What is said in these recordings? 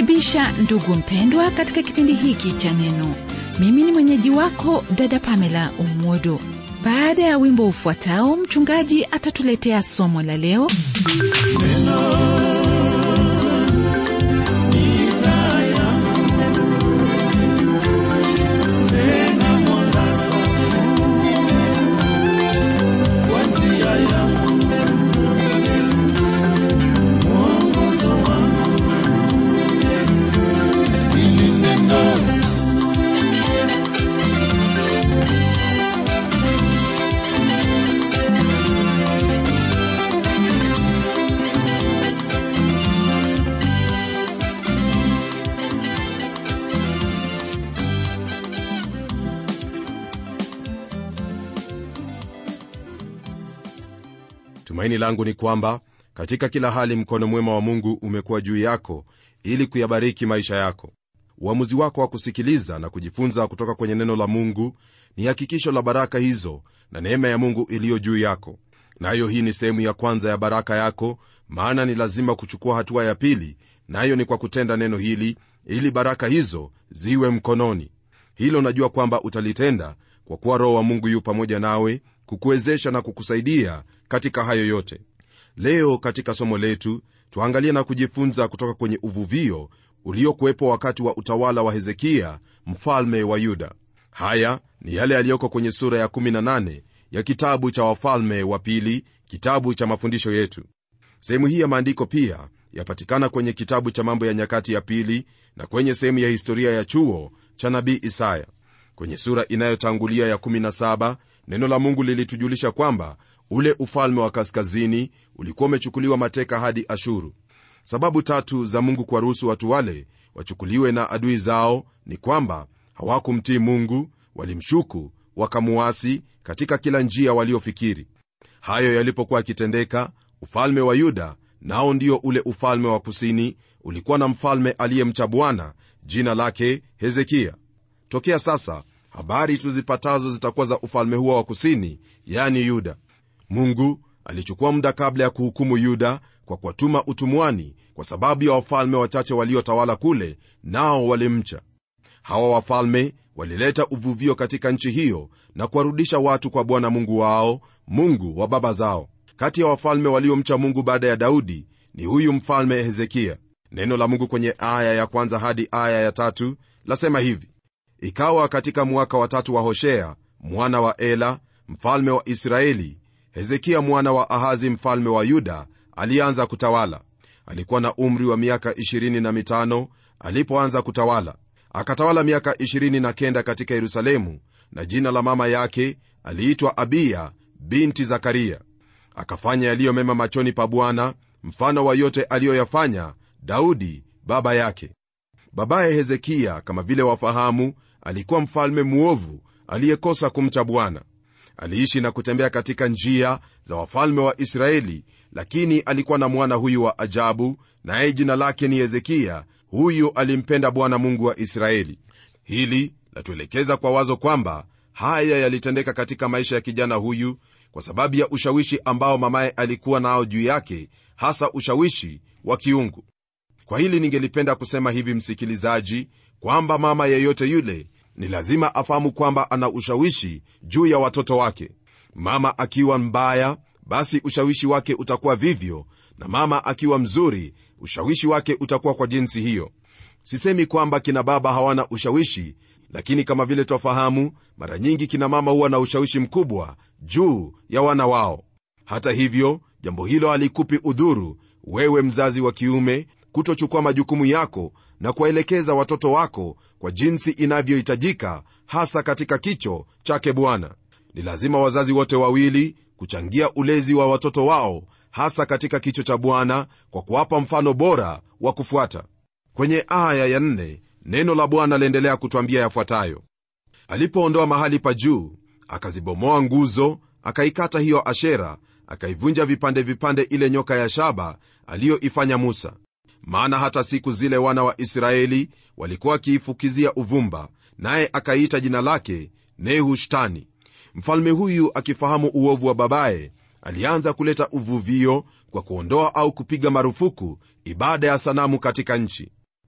ninakukaribisha ndugu mpendwa katika kipindi hiki cha neno mimi ni mwenyeji wako dada pamela umwodo baada ya wimbo ufuatao mchungaji atatuletea somo la leo tumaini langu ni kwamba katika kila hali mkono mwema wa mungu umekuwa juu yako ili kuyabariki maisha yako uamuzi wako wa kusikiliza na kujifunza kutoka kwenye neno la mungu ni hakikisho la baraka hizo na neema ya mungu iliyo juu yako nayo na hii ni sehemu ya kwanza ya baraka yako maana ni lazima kuchukua hatua ya pili nayo na ni kwa kutenda neno hili ili baraka hizo ziwe mkononi hilo najua kwamba utalitenda kwa kuwa roho wa mungu yu pamoja nawe kukuwezesha na kukusaidia katika hayo yote leo katika somo letu tuangalie na kujifunza kutoka kwenye uvuvio uliokuwepo wakati wa utawala wa hezekia mfalme wa yuda haya ni yale yaliyoko kwenye sura ya 18 ya kitabu cha wafalme wa pili kitabu cha mafundisho yetu sehemu hii ya maandiko pia yapatikana kwenye kitabu cha mambo ya nyakati ya pili na kwenye sehemu ya historia ya chuo cha nabii isaya kwenye sura inayotangulia ya 17 neno la mungu lilitujulisha kwamba ule ufalme wa kaskazini ulikuwa umechukuliwa mateka hadi ashuru sababu tatu za mungu kuwaruhusu watu wale wachukuliwe na adui zao ni kwamba hawakumtii mungu walimshuku wakamuasi katika kila njia waliofikiri hayo yalipokuwa yakitendeka ufalme wa yuda nao ndio ule ufalme wa kusini ulikuwa na mfalme aliyemcha bwana jina lake hezekia tokea sasa habari tuzipatazo zitakuwa za ufalme huo wa kusini yani yuda mungu alichukua muda kabla ya kuhukumu yuda kwa kuwatuma utumwani kwa sababu ya wafalme wachache waliotawala kule nao walimcha hawa wafalme walileta uvuvio katika nchi hiyo na kuwarudisha watu kwa bwana mungu wao mungu wa baba zao kati ya wafalme waliomcha mungu baada ya daudi ni huyu mfalme hezekia neno la mungu kwenye aya ya kwanza hadi aya ya tatu lasema hivi ikawa katika mwaka wa tatu wa hoshea mwana wa ela mfalme wa israeli hezekia mwana wa ahazi mfalme wa yuda alianza kutawala alikuwa na umri wa miaka 25 alipoanza kutawala akatawala miaka 29 katika yerusalemu na jina la mama yake aliitwa abiya binti zakaria akafanya yaliyo mema machoni pa bwana mfano wa yote aliyoyafanya daudi baba yake babaye hezekia kama vile wafahamu alikuwa mfalme mwovu aliyekosa kumcha bwana aliishi na kutembea katika njia za wafalme wa israeli lakini alikuwa na mwana huyu wa ajabu naye jina lake ni hezekia huyu alimpenda bwana mungu wa israeli hili latuelekeza kwa wazo kwamba haya yalitendeka katika maisha ya kijana huyu kwa sababu ya ushawishi ambao mamaye alikuwa nao juu yake hasa ushawishi wa kiungu kwa hili ningelipenda kusema hivi msikilizaji kwamba mama yeyote yule ni lazima afahamu kwamba ana ushawishi juu ya watoto wake mama akiwa mbaya basi ushawishi wake utakuwa vivyo na mama akiwa mzuri ushawishi wake utakuwa kwa jinsi hiyo sisemi kwamba kina baba hawana ushawishi lakini kama vile twafahamu mara nyingi kina mama huwa na ushawishi mkubwa juu ya wana wao hata hivyo jambo hilo halikupi udhuru wewe mzazi wa kiume kutochukua majukumu yako na kuwaelekeza watoto wako kwa jinsi inavyohitajika hasa katika kicho chake bwana ni lazima wazazi wote wawili kuchangia ulezi wa watoto wao hasa katika kicho cha bwana kwa kuwapa mfano bora wa kufuata kwenye aya ya nne, neno la bwana laendelea kutwambia yafuatayo alipoondoa mahali pa juu akazibomoa nguzo akaikata hiyo ashera akaivunja vipande vipande ile nyoka ya shaba aliyoifanya musa maana hata siku zile wana wa israeli walikuwa wakiifukizia uvumba naye akaiita jina lake nehushtani mfalme huyu akifahamu uovu wa babaye alianza kuleta uvuvio kwa kuondoa au kupiga marufuku ibada ya sanamu katika nchi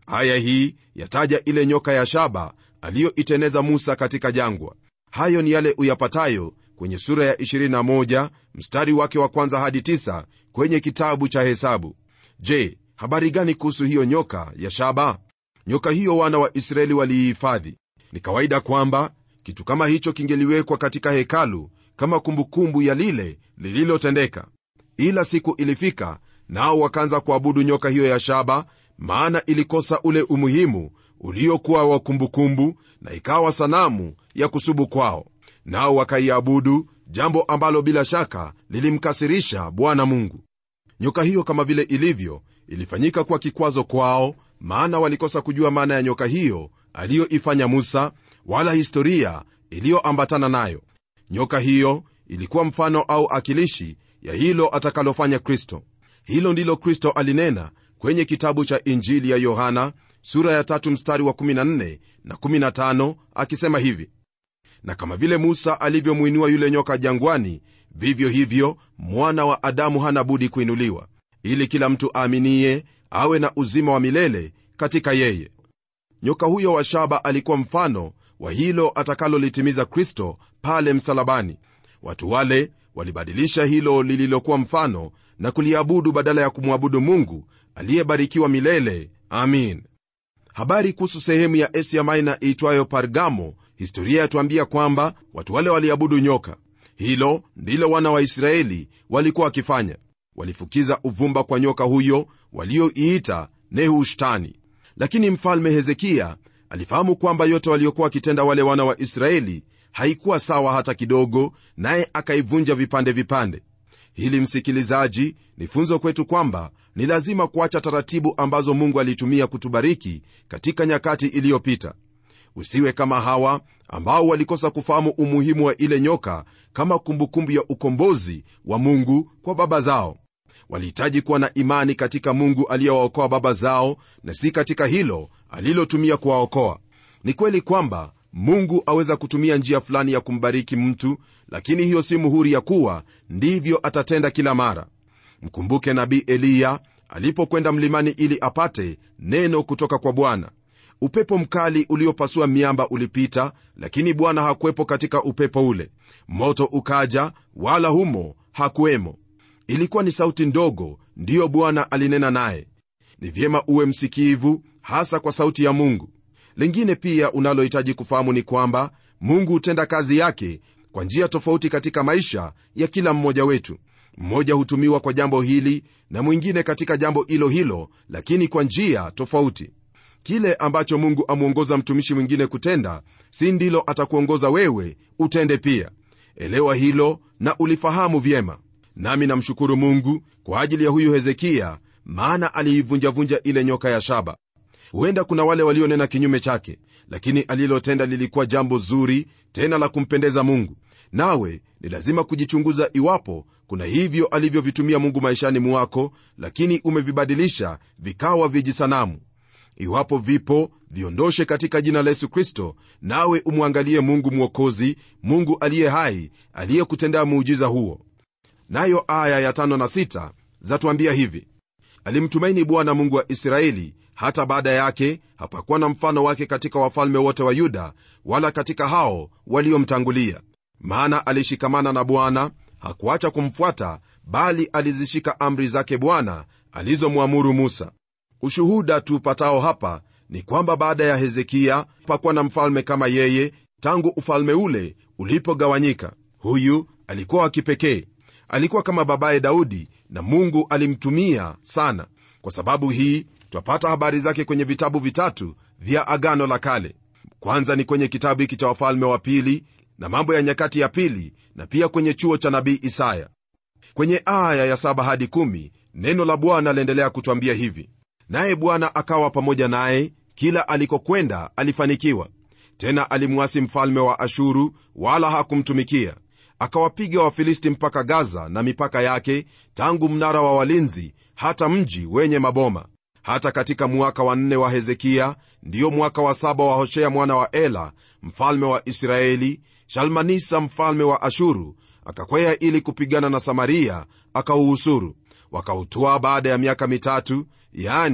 aya hii yataja ile nyoka ya shaba aliyoiteneza musa katika jangwa hayo ni yale uyapatayo kwenye sura ya 21 mstari wake wa kwanza hadi 9 kwenye kitabu cha hesabu je habari gani kuhusu hiyo nyoka ya shaba nyoka hiyo wana wa israeli waliihifadhi ni kawaida kwamba kitu kama hicho kingeliwekwa katika hekalu kama kumbukumbu ya lile lililotendeka ila siku ilifika nao wakaanza kuabudu nyoka hiyo ya shaba maana ilikosa ule umuhimu uliokuwa wa kumbukumbu na ikawa sanamu ya kusubu kwao nao wakaiabudu jambo ambalo bila shaka lilimkasirisha bwana mungu nyoka hiyo kama vile ilivyo ilifanyika kuwa kikwazo kwao maana walikosa kujua maana ya nyoka hiyo aliyoifanya musa wala historia iliyoambatana nayo nyoka hiyo ilikuwa mfano au akilishi ya hilo atakalofanya kristo hilo ndilo kristo alinena kwenye kitabu cha injili ya yohana sura ya tatu mstari wa 14 na 15 akisema hivi na kama vile musa alivyomwinua yule nyoka jangwani vivyo hivyo mwana wa adamu hana budi kuinuliwa ili kila mtu aaminiye awe na uzima wa milele katika yeye nyoka huyo wa shaba alikuwa mfano wa hilo atakalolitimiza kristo pale msalabani watu wale walibadilisha hilo lililokuwa mfano na kuliabudu badala ya kumwabudu mungu aliyebarikiwa milele amin habari kuhusu sehemu ya asia maina iitwayo pargamo historia yatuambia kwamba watu wale waliabudu nyoka hilo ndilo wana wa israeli walikuwa wakifanya walifukiza uvumba kwa nyoka huyo walioiita nehushtani lakini mfalme hezekiya alifahamu kwamba yote waliokuwa wakitenda wale wana wa israeli haikuwa sawa hata kidogo naye akaivunja vipande vipande hili msikilizaji ni funzo kwetu kwamba ni lazima kuacha taratibu ambazo mungu alitumia kutubariki katika nyakati iliyopita usiwe kama hawa ambao walikosa kufahamu umuhimu wa ile nyoka kama kumbukumbu ya ukombozi wa mungu kwa baba zao walihitaji kuwa na imani katika mungu aliyewaokoa baba zao na si katika hilo alilotumia kuwaokoa ni kweli kwamba mungu aweza kutumia njia fulani ya kumbariki mtu lakini hiyo si muhuri ya kuwa ndivyo atatenda kila mara mkumbuke nabii eliya alipokwenda mlimani ili apate neno kutoka kwa bwana upepo mkali uliopasua miamba ulipita lakini bwana hakuwepo katika upepo ule moto ukaja wala humo hakuwemo ilikuwa ni sauti ndogo ndiyo bwana alinena naye ni vyema uwe msikivu hasa kwa sauti ya mungu lingine pia unalohitaji kufahamu ni kwamba mungu hutenda kazi yake kwa njia tofauti katika maisha ya kila mmoja wetu mmoja hutumiwa kwa jambo hili na mwingine katika jambo hilo hilo lakini kwa njia tofauti kile ambacho mungu amwongoza mtumishi mwingine kutenda si ndilo atakuongoza wewe utende pia elewa hilo na ulifahamu vyema nami namshukuru mungu kwa ajili ya huyu hezekiya maana aliivunjavunja ile nyoka ya shaba huenda kuna wale walionena kinyume chake lakini alilotenda lilikuwa jambo zuri tena la kumpendeza mungu nawe ni lazima kujichunguza iwapo kuna hivyo alivyovitumia mungu maishani mwako lakini umevibadilisha vikawa vijisanamu iwapo vipo viondoshe katika jina la yesu kristo nawe umwangalie mungu mwokozi mungu aliye hai aliyekutendea muujiza huo nayo aya ya tano na sita zatuambia hivi alimtumaini bwana mungu wa israeli hata baada yake hapakuwa na mfano wake katika wafalme wote wa yuda wala katika hao waliomtangulia maana alishikamana na bwana hakuacha kumfuata bali alizishika amri zake bwana alizomwamuru musa ushuhuda tupatao hapa ni kwamba baada ya hezekiya pakuwa na mfalme kama yeye tangu ufalme ule ulipogawanyika huyu alikuwa wa kipekee alikuwa kama babaye daudi na mungu alimtumia sana kwa sababu hii twapata habari zake kwenye vitabu vitatu vya agano la kale kwanza ni kwenye kitabu hiki cha wafalme wa pili na mambo ya nyakati ya pili na pia kwenye chuo cha nabii isaya kwenye aya ya saba hadi kumi, neno la bwana laendelea kutwambia hivi naye bwana akawa pamoja naye kila alikokwenda alifanikiwa tena alimwasi mfalme wa ashuru wala hakumtumikia akawapiga wafilisti mpaka gaza na mipaka yake tangu mnara wa walinzi hata mji wenye maboma hata katika mwaka wa nne wa hezekiya ndiyo mwaka wa saba wa hoshea mwana wa ela mfalme wa israeli shalmanisa mfalme wa ashuru akakwea ili kupigana na samaria akauhusuru wakautwaa baada ya miaka mitatu yani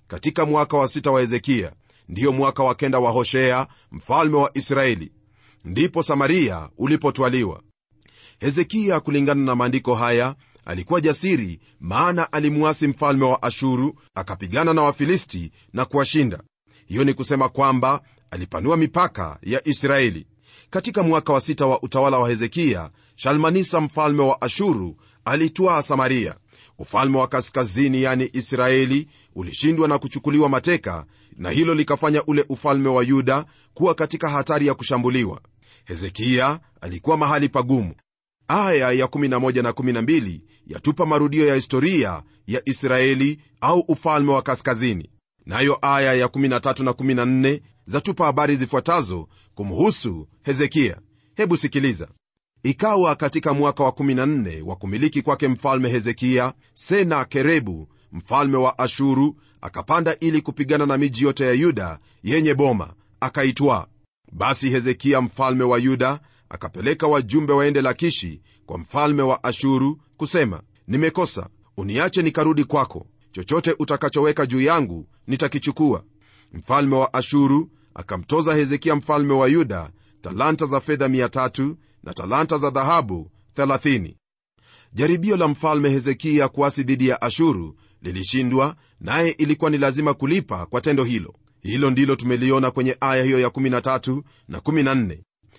katika mwaka wa sita wa hezekia ndiyo mwaka wa kenda wa hoshea mfalme wa israeli ndipo samaria ulipotwaliwa hezekia kulingana na maandiko haya alikuwa jasiri maana alimuasi mfalme wa ashuru akapigana na wafilisti na kuwashinda hiyo ni kusema kwamba alipanua mipaka ya israeli katika mwaka wa sita wa utawala wa hezekia shalmanisa mfalme wa ashuru alitwaa samaria ufalme wa kaskazini yani israeli ulishindwa na kuchukuliwa mateka na hilo likafanya ule ufalme wa yuda kuwa katika hatari ya kushambuliwa hezekia alikuwa mahali pagumu aya ya 11 na 12 yatupa marudio ya historia ya israeli au ufalme wa kaskazini nayo aya ya 13 na 14 zatupa habari zifuatazo kumhusu hezekia hebu sikiliza ikawa katika mwaka wa 14 wa kumiliki kwake mfalme hezekia sena kerebu mfalme wa ashuru akapanda ili kupigana na miji yote ya yuda yenye boma akaitwaa basi hezekia mfalme wa yuda akapeleka wajumbe waende lakishi kwa mfalme wa ashuru kusema nimekosa uniache nikarudi kwako chochote utakachoweka juu yangu nitakichukua mfalme wa ashuru akamtoza hezekia mfalme wa yuda talanta za fedha 300 na talanta za dhahabu 30 jaribio la mfalme hezekia kuasi dhidi ya ashuru lilishindwa naye ilikuwa ni lazima kulipa kwa tendo hilo hilo ndilo tumeliona kwenye aya hiyo ya 13 na 14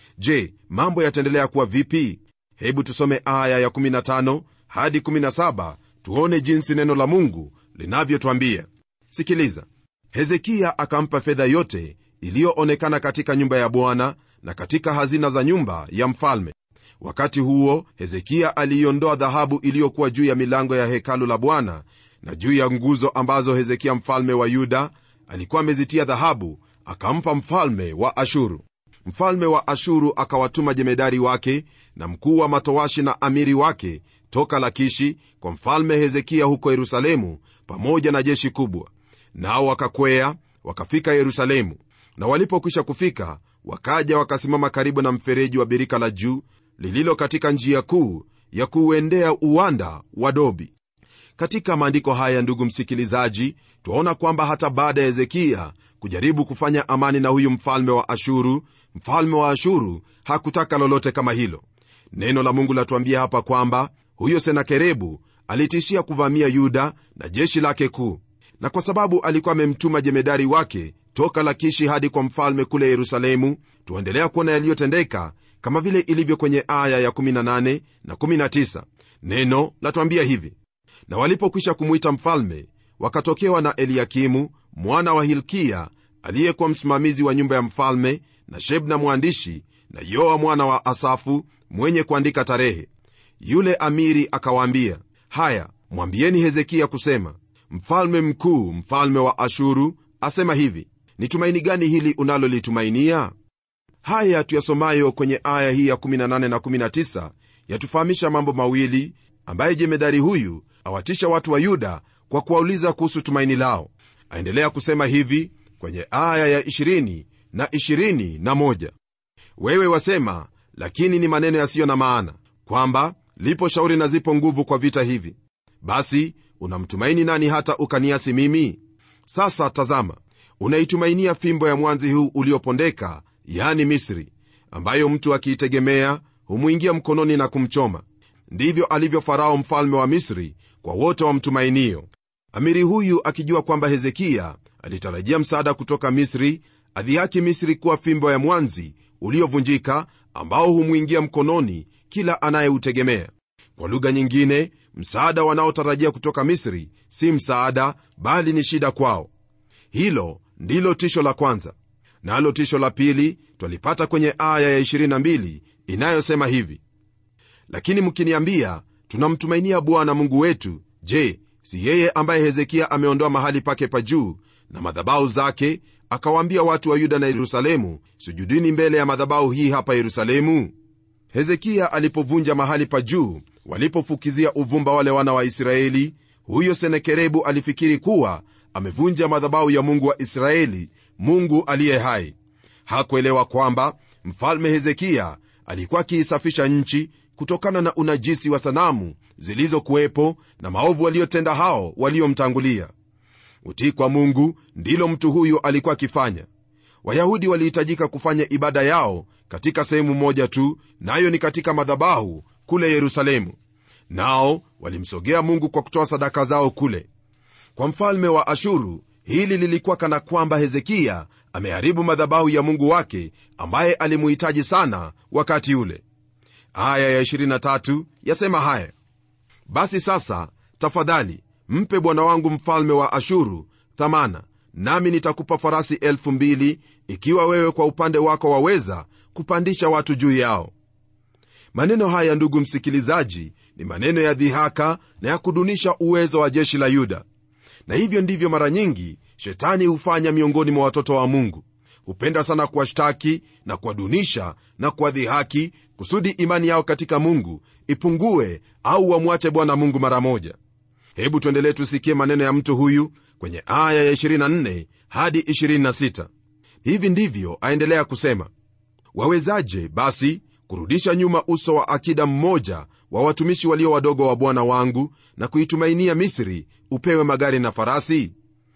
je mambo yataendelea kuwa vipi hebu tusome aya ya 15 hadi 17 tuone jinsi neno la mungu linavyotwambia sikiliza hezekia akampa fedha yote iliyoonekana katika nyumba ya bwana na katika hazina za nyumba ya mfalme wakati huo hezekia aliiondoa dhahabu iliyokuwa juu ya milango ya hekalu la bwana na juu ya nguzo ambazo hezekia mfalme wa yuda alikuwa amezitia dhahabu akampa mfalme wa ashuru mfalme wa ashuru akawatuma jemedari wake na mkuu wa matowashi na amiri wake toka lakishi kwa mfalme hezekia huko yerusalemu pamoja na jeshi kubwa nao wakakwea wakafika yerusalemu na walipokwisha kufika wakaja wakasimama karibu na mfereji wa birika la juu lililo katika njia kuu ya kuuendea uwanda wa dobi katika maandiko haya ndugu msikilizaji twaona kwamba hata baada ya hezekia kujaribu kufanya amani na huyu mfalme wa ashuru mfalme wa ashuru hakutaka lolote kama hilo neno la mungu latuambia hapa kwamba huyo senakerebu alitishia kuvamia yuda na jeshi lake kuu na kwa sababu alikuwa amemtuma jemedari wake toka lakishi hadi kwa mfalme kule yerusalemu tuendelea kuona yaliyotendeka kama vile ilivyo kwenye aya ya 18 na 19 neno latwambia hivi na walipokwisha kumwita mfalme wakatokewa na eliakimu mwana wa hilkia aliyekuwa msimamizi wa nyumba ya mfalme na shebna mwandishi na yoa mwana wa asafu mwenye kuandika tarehe yule amiri akawaambia haya mwambieni hezekia kusema mfalme mkuu mfalme wa ashuru asema hivi ni tumaini gani hili unalolitumainia haya tuyasomayo kwenye aya hii ya 18 na 19 yatufahamisha mambo mawili ambaye jemedari huyu awatisha watu wa yuda kwa kuwauliza kuhusu tumaini lao aendelea kusema hivi kwenye aya ya 20 na 21 wewe wasema lakini ni maneno yasiyo na maana kwamba lipo shauri na zipo nguvu kwa vita hivi basi unamtumaini nani hata ukaniasi mimi sasa tazama unaitumainia fimbo ya mwanzi huu uliopondeka yani misri ambayo mtu akiitegemea humwingia mkononi na kumchoma ndivyo alivyo farao mfalme wa misri kwa wote wamtumainio amiri huyu akijua kwamba hezekia alitarajia msaada kutoka misri adhihaki misri kuwa fimbo ya mwanzi uliovunjika ambao humwingia mkononi kila anayeutegemea kwa lugha nyingine msaada wanaotarajia kutoka misri si msaada bali ni shida kwao hilo ndilo tisho la kwanza nalo na tisho la pili twalipata kwenye aya ya 22 inayosema hivi lakini mkiniambia tunamtumainia bwana mungu wetu je si yeye ambaye hezekia ameondoa mahali pake pa juu na madhabahu zake akawaambia watu wa yuda na yerusalemu sujudini mbele ya madhabahu hii hapa yerusalemu hezekia alipovunja mahali pa juu walipofukizia uvumba wale wana wa israeli huyo senekerebu alifikiri kuwa amevunja madhabahu ya mungu wa israeli mungu aliye hai hakuelewa kwamba mfalme hezekia alikuwa akiisafisha nchi kutokana na unajisi wa sanamu zilizokuwepo na maovu waliotenda hao waliomtangulia utii kwa mungu ndilo mtu huyu alikuwa akifanya wayahudi walihitajika kufanya ibada yao katika sehemu moja tu nayo na ni katika madhabahu kule yerusalemu nao walimsogea mungu kwa kutoa sadaka zao kule kwa mfalme wa ashuru hili lilikuwa kana kwamba hezekiya ameharibu madhabahu ya mungu wake ambaye alimuhitaji sana wakati ule aya ya 23 yasema haya basi sasa tafadhali mpe bwana wangu mfalme wa ashuru thamana nami nitakupa farasi elfu mbili ikiwa wewe kwa upande wako waweza kupandisha watu juu yao maneno haya ndugu msikilizaji ni maneno ya dhihaka na ya kudunisha uwezo wa jeshi la yuda na hivyo ndivyo mara nyingi shetani hufanya miongoni mwa watoto wa mungu hupenda sana kuwashtaki na kuwadunisha na kuwadhihaki kusudi imani yao katika mungu ipungue au wamwache bwana mungu mara moja hebu tuendelee tusikie maneno ya mtu huyu kwenye aya ya 24 hadi 26 hivi ndivyo aendelea kusema wawezaje basi kurudisha nyuma uso wa akida mmoja wa watumishi walio wadogo wa bwana wangu na kuitumainia misri upewe magari na farasi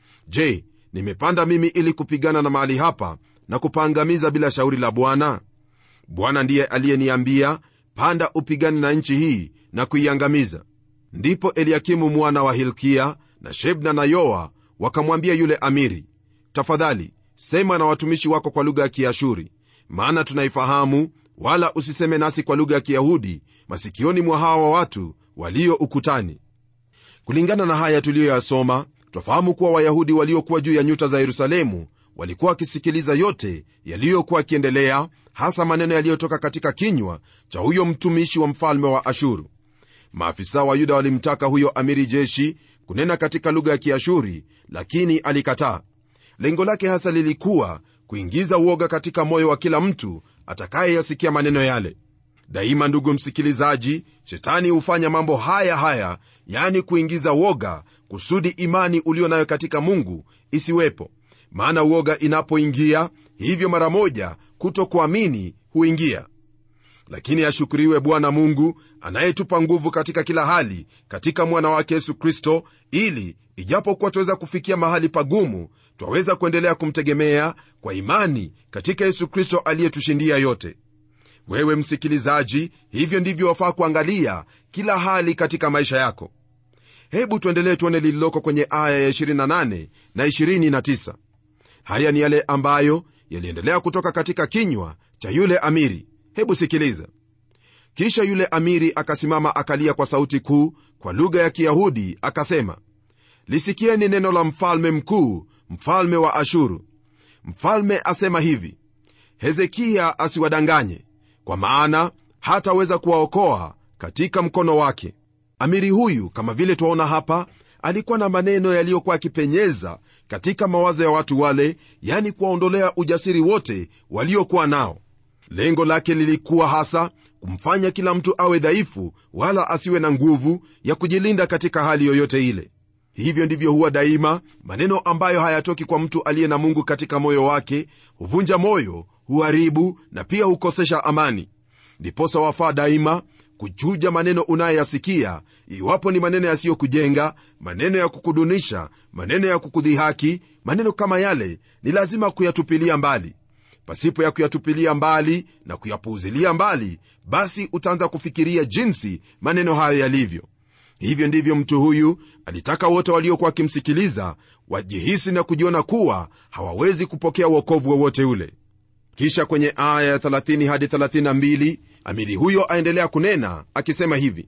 je nimepanda mimi ili kupigana na mahali hapa na kupaangamiza bila shauri la bwana bwana ndiye aliyeniambia panda upigane na nchi hii na kuiangamiza ndipo eliakimu mwana wa hilkia na shebna na yoa wakamwambia yule amiri tafadhali sema na watumishi wako kwa lugha ya kiashuri maana tunaifahamu wala usiseme nasi kwa lugha ya kiyahudi masikioni mwa hawa watu walio ukutani kulingana na haya tuliyoyasoma twafahamu kuwa wayahudi waliokuwa juu ya nyuta za yerusalemu walikuwa wakisikiliza yote yaliyokuwa yakiendelea hasa maneno yaliyotoka katika kinywa cha huyo mtumishi wa mfalme wa ashuru maafisa wa yuda walimtaka huyo amiri jeshi kunena katika lugha ya kiashuri lakini alikataa lengo lake hasa lilikuwa kuingiza uoga katika moyo wa kila mtu atakayeyasikia maneno yale daima ndugu msikilizaji shetani hufanya mambo haya haya yani kuingiza woga kusudi imani ulio nayo katika mungu isiwepo maana uoga inapoingia hivyo mara moja kutokuamini huingia lakini ashukuriwe bwana mungu anayetupa nguvu katika kila hali katika mwana wake yesu kristo ili ijapokuwa twaweza kufikia mahali pagumu twaweza kuendelea kumtegemea kwa imani katika yesu kristo aliyetushindia yote wewe msikilizaji hivyo ndivyo wafaa kuangalia kila hali katika maisha yako hebu tuendelee tuone lililoko kwenye aya ya 28 na 29 haya ni yale ambayo yaliendelea kutoka katika kinywa cha yule amiri hebu sikiliza kisha yule amiri akasimama akalia kwa sauti kuu kwa lugha ya kiyahudi akasema lisikieni neno la mfalme mkuu mfalme wa ashuru mfalme asema hivi hezekiya asiwadanganye kwa maana hataweza kuwaokoa katika mkono wake amiri huyu kama vile twaona hapa alikuwa na maneno yaliyokuwa yakipenyeza katika mawazo ya watu wale yani kuwaondolea ujasiri wote waliokuwa nao lengo lake lilikuwa hasa kumfanya kila mtu awe dhaifu wala asiwe na nguvu ya kujilinda katika hali yoyote ile hivyo ndivyo huwa daima maneno ambayo hayatoki kwa mtu aliye na mungu katika moyo wake huvunja moyo huharibu na pia hukosesha amani ndiposa wafaa daima kuchuja maneno unayoyasikia iwapo ni maneno yasiyokujenga maneno ya kukudunisha maneno ya kukudhihaki maneno kama yale ni lazima kuyatupilia mbali pasipo ya kuyatupilia mbali na kuyapuuzilia mbali basi utaanza kufikiria jinsi maneno hayo yalivyo hivyo ndivyo mtu huyu alitaka wote waliokuwa wakimsikiliza wajihisi na kujiona kuwa hawawezi kupokea uokovu wowote ule kisha kwenye aya ya 30 hadi 32 amiri huyo aendelea kunena akisema hivi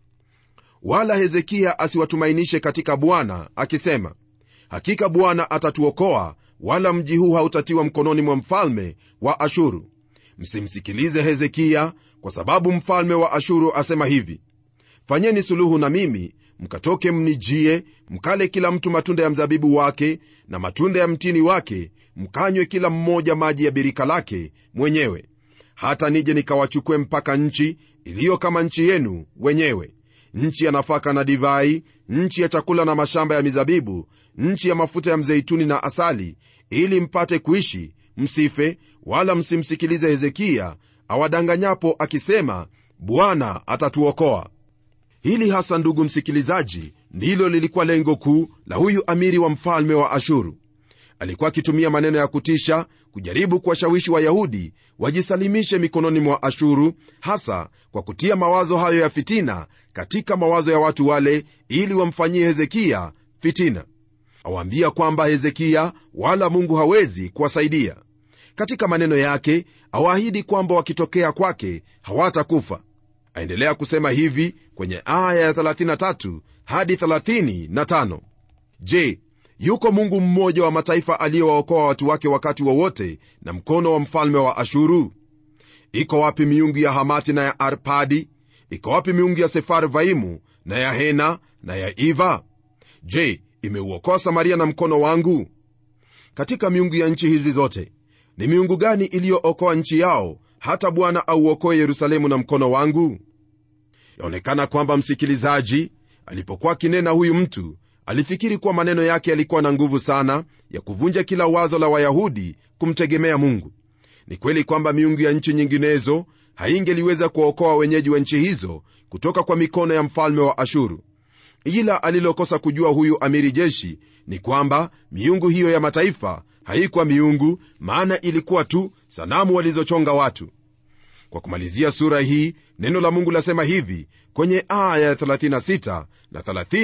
wala hezekiya asiwatumainishe katika bwana akisema hakika bwana atatuokoa wala mji huu hautatiwa mkononi mwa mfalme wa ashuru msimsikilize hezekiya kwa sababu mfalme wa ashuru asema hivi fanyeni suluhu na mimi mkatoke mnijie mkale kila mtu matunda ya mzabibu wake na matunda ya mtini wake mkanywe kila mmoja maji ya birika lake mwenyewe hata nije nikawachukue mpaka nchi iliyo kama nchi yenu wenyewe nchi ya nafaka na divai nchi ya chakula na mashamba ya mizabibu nchi ya mafuta ya mzeituni na asali ili mpate kuishi msife wala msimsikilize hezekiya awadanganyapo akisema bwana atatuokoa hili hasa ndugu msikilizaji ndilo lilikuwa lengo kuu la huyu amiri wa mfalme wa ashuru alikuwa akitumia maneno ya kutisha kujaribu kuwashawishi wayahudi wajisalimishe mikononi mwa ashuru hasa kwa kutia mawazo hayo ya fitina katika mawazo ya watu wale ili wamfanyie hezekiya fitina awaambia kwamba hezekiya wala mungu hawezi kuwasaidia katika maneno yake awaahidi kwamba wakitokea kwake hawatakufa aendelea kusema hivi kwenye aya ya 33 hadi 35 je yuko mungu mmoja wa mataifa aliyewaokoa watu wake wakati wowote wa na mkono wa mfalme wa ashuru iko wapi miungu ya hamati na ya arpadi iko wapi miungu ya sefarvaimu na ya hena na ya iva je imeuokoa samaria na mkono wangu katika miungu ya nchi hizi zote ni miungu gani iliyookoa nchi yao hata bwana auokoe yerusalemu na mkono wangu yaonekana kwamba msikilizaji alipokuwa akinena huyu mtu alifikiri kuwa maneno yake yalikuwa na nguvu sana ya kuvunja kila wazo la wayahudi kumtegemea mungu ni kweli kwamba miungu ya nchi nyinginezo haingeliweza kuwaokoa wenyeji wa nchi hizo kutoka kwa mikono ya mfalme wa ashuru ila alilokosa kujua huyu amiri jeshi ni kwamba miungu hiyo ya mataifa haikuwa miungu maana ilikuwa tu sanamu walizochonga watu kwa kumalizia sura hii neno la mungu lasema hivi kwenye aya ya 36 na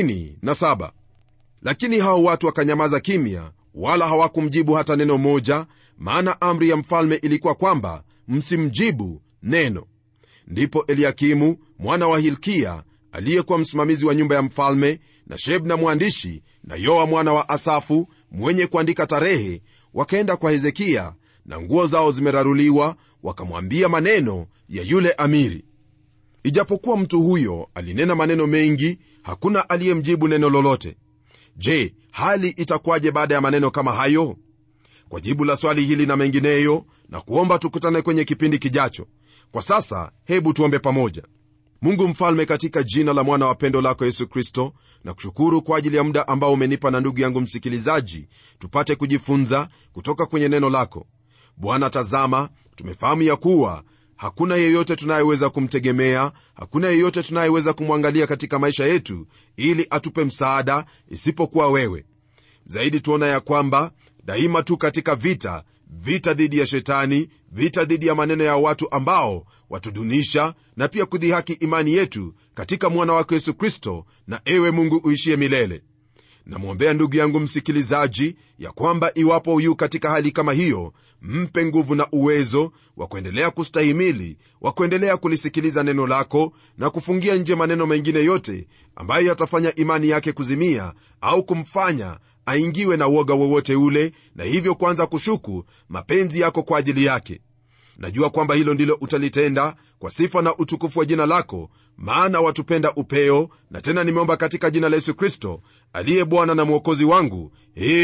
37 lakini hao watu wakanyamaza kimya wala hawakumjibu hata neno moja maana amri ya mfalme ilikuwa kwamba msimjibu neno ndipo eliakimu mwana wa hilkia aliyekuwa msimamizi wa nyumba ya mfalme na shebna mwandishi na yoa mwana wa asafu mwenye kuandika tarehe wakaenda kwa hezekiya na nguo zao zimeraruliwa wakamwambia maneno ya yule amiri ijapokuwa mtu huyo alinena maneno mengi hakuna aliyemjibu neno lolote je hali itakuwaje baada ya maneno kama hayo kwa jibu la swali hili na mengineyo na kuomba tukutane kwenye kipindi kijacho kwa sasa hebu tuombe pamoja mungu mfalme katika jina la mwana wa pendo lako yesu kristo na kushukuru kwa ajili ya muda ambao umenipa na ndugu yangu msikilizaji tupate kujifunza kutoka kwenye neno lako bwana tazama tumefahamu ya kuwa hakuna yeyote tunayeweza kumtegemea hakuna yeyote tunayeweza kumwangalia katika maisha yetu ili atupe msaada isipokuwa wewe zaidi tuona ya kwamba daima tu katika vita vita dhidi ya shetani vita dhidi ya maneno ya watu ambao watudunisha na pia kudhihaki imani yetu katika mwana wako yesu kristo na ewe mungu uishie milele namwombea ndugu yangu msikilizaji ya kwamba iwapo yu katika hali kama hiyo mpe nguvu na uwezo wa kuendelea kustahimili wa kuendelea kulisikiliza neno lako na kufungia nje maneno mengine yote ambayo yatafanya imani yake kuzimia au kumfanya aingiwe na uoga wowote ule na hivyo kuanza kushuku mapenzi yako kwa ajili yake najua kwamba hilo ndilo utalitenda kwa sifa na utukufu wa jina lako maana watupenda upeo na tena nimeomba katika jina la yesu kristo aliye bwana na mwokozi wangu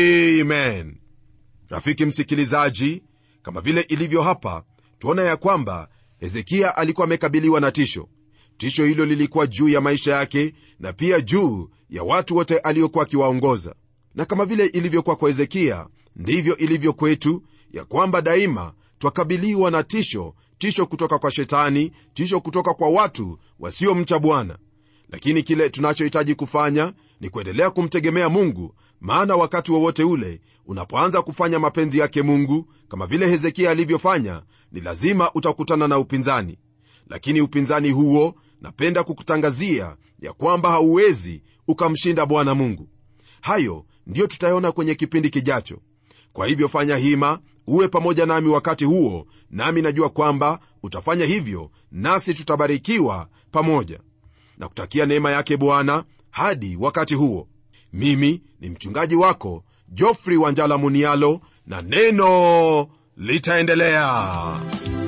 amen rafiki msikilizaji kama vile ilivyo hapa tuona ya kwamba hezekiya alikuwa amekabiliwa na tisho tisho hilo lilikuwa juu ya maisha yake na pia juu ya watu wote aliokuwa akiwaongoza na kama vile ilivyokuwa kwa hezekiya ndivyo ilivyo kwetu ya kwamba daima twakabiliwa na tisho tisho kutoka kwa shetani tisho kutoka kwa watu wasiomcha bwana lakini kile tunachohitaji kufanya ni kuendelea kumtegemea mungu maana wakati wowote wa ule unapoanza kufanya mapenzi yake mungu kama vile hezekia alivyofanya ni lazima utakutana na upinzani lakini upinzani huo napenda kukutangazia ya kwamba hauwezi ukamshinda bwana mungu hayo ndiyo tutayaona kwenye kipindi kijacho kwa hivyo fanya hima uwe pamoja nami wakati huo nami najua kwamba utafanya hivyo nasi tutabarikiwa pamoja na kutakia neema yake bwana hadi wakati huo mimi ni mchungaji wako jofri wanjala munialo na neno litaendelea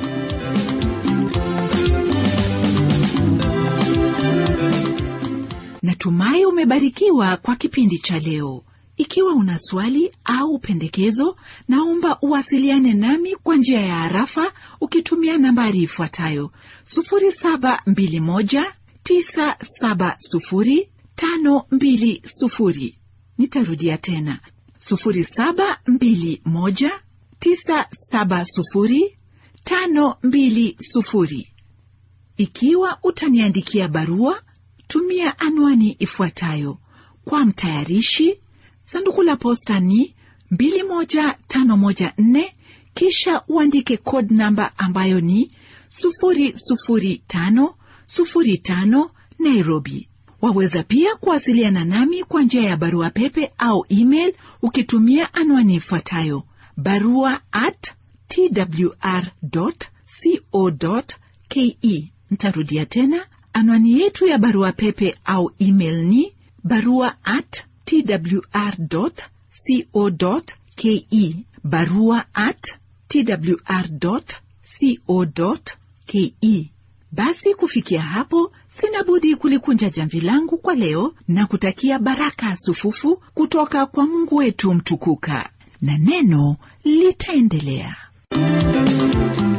natumai umebarikiwa kwa kipindi cha leo ikiwa una swali au pendekezo naomba uwasiliane nami kwa njia ya harafa ukitumia nambari ifuatayo 721970520 nitarudia tena 721970520 ikiwa utaniandikia barua tumia anwani ifuatayo kwa mtayarishi sanduku la posta ni 21514 kisha uandike code namba ambayo ni 00505 nairobi waweza pia kuwasiliana nami kwa njia ya barua pepe au email ukitumia anwani ifuatayo barua at twr co ke ntarudia tena anwani yetu ya barua pepe au email ni barua at twr co ke barua at twr co ke basi kufikia hapo sina budi kulikunja jamvi langu kwa leo na kutakia baraka sufufu kutoka kwa mungu wetu mtukuka na neno litaendelea